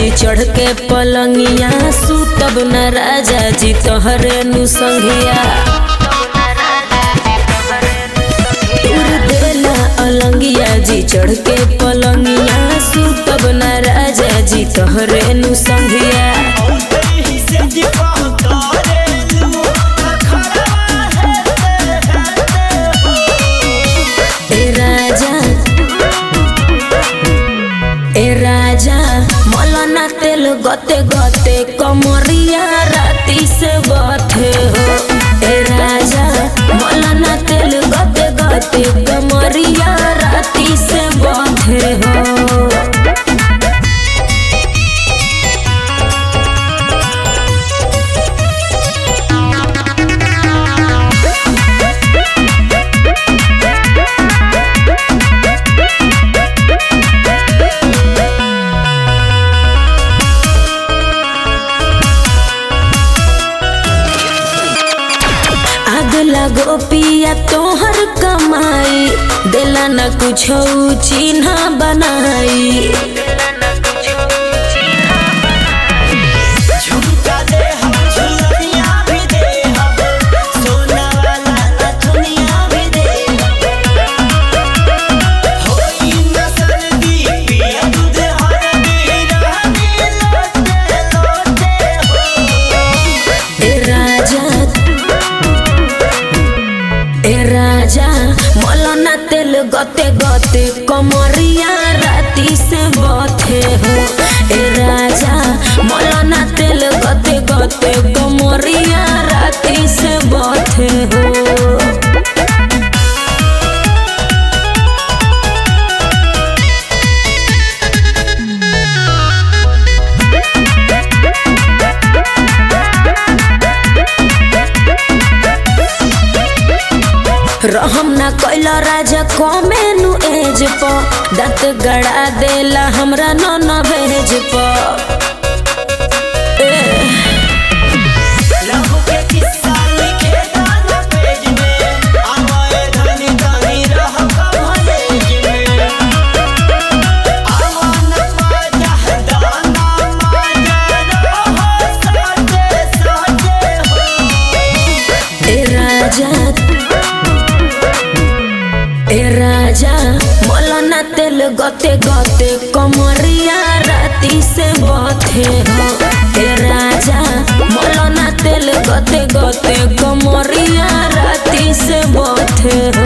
जी चढ़ के पलंगिया सुतब न राजा जी तोहरे नु संघिया तोर देला अलंगिया जी चढ़ के पलंगिया सुतब न राजा जी तोहरे नु संघिया ए राजा ए राजा मौलाना तेल गते गते कमरिया राती से बथे हो ए राजा मौलाना तेल गते गते कमरिया राती से बथे हो आग लगो पिया तोहर कमाई दिला न कुछ चिन्ह बनाई झुमका दे हम झुलनिया भी दे हम सोना वाला नथुनिया भी दे होई न सर्दी पिया दूध हरदी रहनी लोटे लोटे हो ए राजा ए राजा मौलाना तेल गते गते कमरिया राती से बथे हो ए राजा मौलाना तेल गते गते कमरिया राती से बथे हो रहम ना कैला राजा कमेनु एज प दत गड़ा देला हमरा न न भेज प ए, लहू के किस्सा लिखे गाना पेज में आवाए धनी धनी रह कॉलेज में आवन माजा दाना माजा रहो साथे साथे हो ए राजा ए राजा मौलाना तेल गते गते कमरिया राती से बथे हो ए राजा मौलाना तेल गते गते कमरिया राती से बथे हो